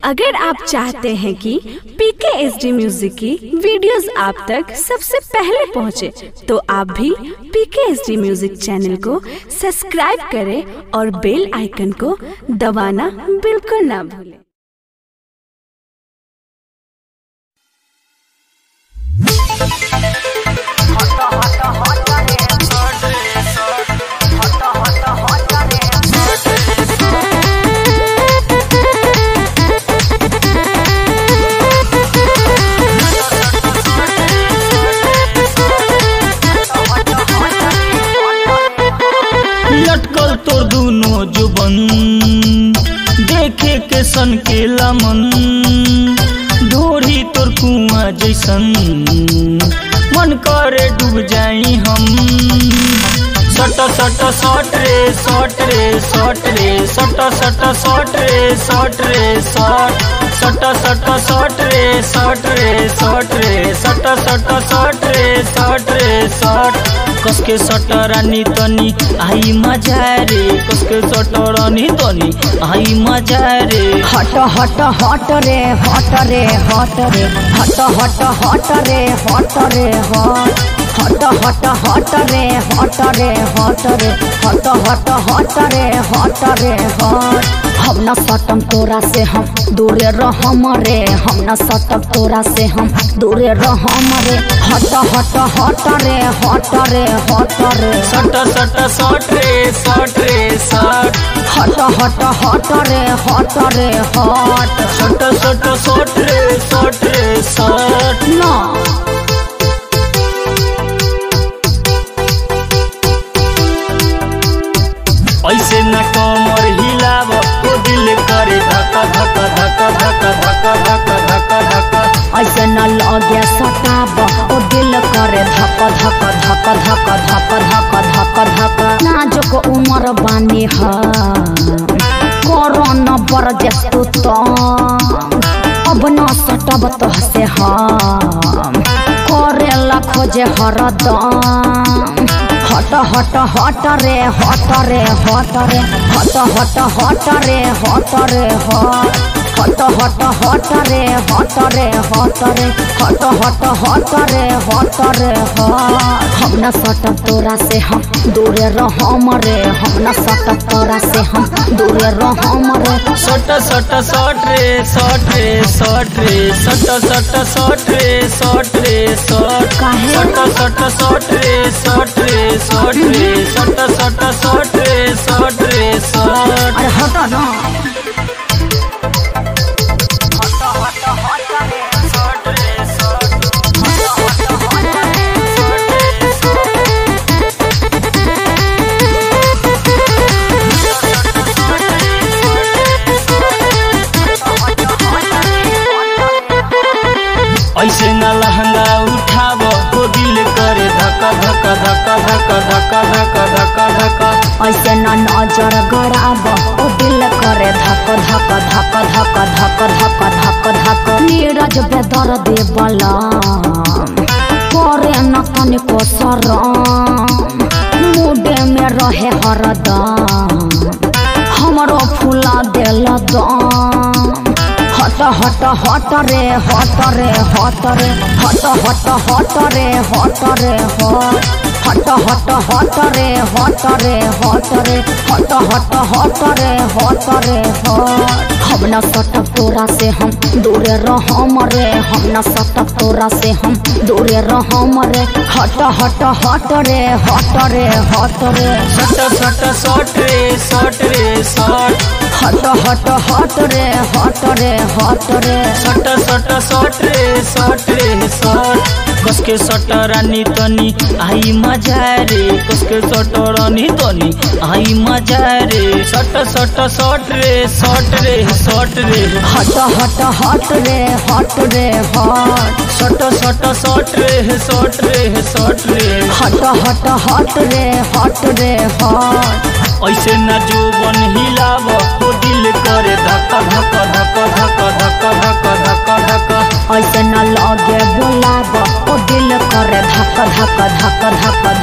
अगर आप चाहते हैं कि पीके एस डी म्यूजिक की वीडियोस आप तक सबसे पहले पहुंचे, तो आप भी PK S D music channel को सब्सक्राइब करें और बेल आइकन को दबाना बिल्कुल ना भूलें लटकल तोर दुनो जुबन देखे के सन के लमन ढोरी तोर कुआ जैसन मन करे डूब जाई हम सट सट सट रे सट रे सट रे सट सट सट रे सट रे सट सट सट सट रे सट रे सट रे सट सट सट रे सट रे सट कसके सट रानी तनी आई मजा रे कसके सट रानी तनी आई मजा रे हट हट हट रे हट रे हट रे हट हट हट रे हट रे हट हट हट हट रे हट रे हट रे हट हट हट रे हट रे हट हम न सटम तोरा से हम दूरे रहम रे हम न सटम तोरा से हम दूरे रहम रे हट हट हट रे हट रे हट रे सट सट सट रे सट रे सट हट हट हट रे हट रे हट सट सट सट रे सट रे सट ना ऐसे न कमर हिलाव ओ दिल करे धक धक धक धक धक धक धक धक ऐसे न लगे सटाब ओ दिल करे धक धक धक धक धक धक धक धक नाजुक उमर बानी ह कोरोना बर जस्तु तो अब न सटब तो से हम करेला खोजे हरदम हट हट हट रे हट रे हट रे हट हट हट रे हट रे हट हट हट हट रे हट रे हट रे हट हट हट रे हट रे हट हम न सटब तोरा से हम दूरे रहम रे हम न सटब तोरा से हम दूरे रहम रे सट सट सट रे सट रे सट रे सट सट सट रे सट रे सट काहे? सट सट सट रे सट रे सट रे सट सट सट रे सट रे सट अरे हट ना सट रे सट ऐसे न लहंगा उठाव हो दिल करे धक धक धक धक धक धक धक धक ऐसे न नजर गड़ाब ओ दिल करे धक धक धक धक धक धक धक धक नीरज बेदर देवला करे न तनिको शरम मुडे में रहे हरदम हमरो फूला दिल दम हट हट हट रे हट रे हट रे हट हट हट रे हट रे हट हट हट हट रे हट रे हट रे हट हट हट रे हट रे हट हम न सटक तोरा से हम दूरे रहम रे हम न सटक तोरा से हम दूरे रहम रे हट हट हट रे हट रे हट रे सट सट सट रे सट रे सट हट हट हट रे हट रे हट रे सट सट सट रे सट रे सट कसके सट रानी तनी आई मजा रे कसके सट रानी तनी आई मजा रे सट सट सट रे सट रे सट रे हट हट हट रे हट रे हट सट सट सट रे सट रे सट रे हट हट हट रे हट रे हट ऐसे न जोबन हिलाव हो दिल करे धक धक धक धक धक धक धक धक ऐसे न लगे बोलाब ओ दिल करे धक धक धक धक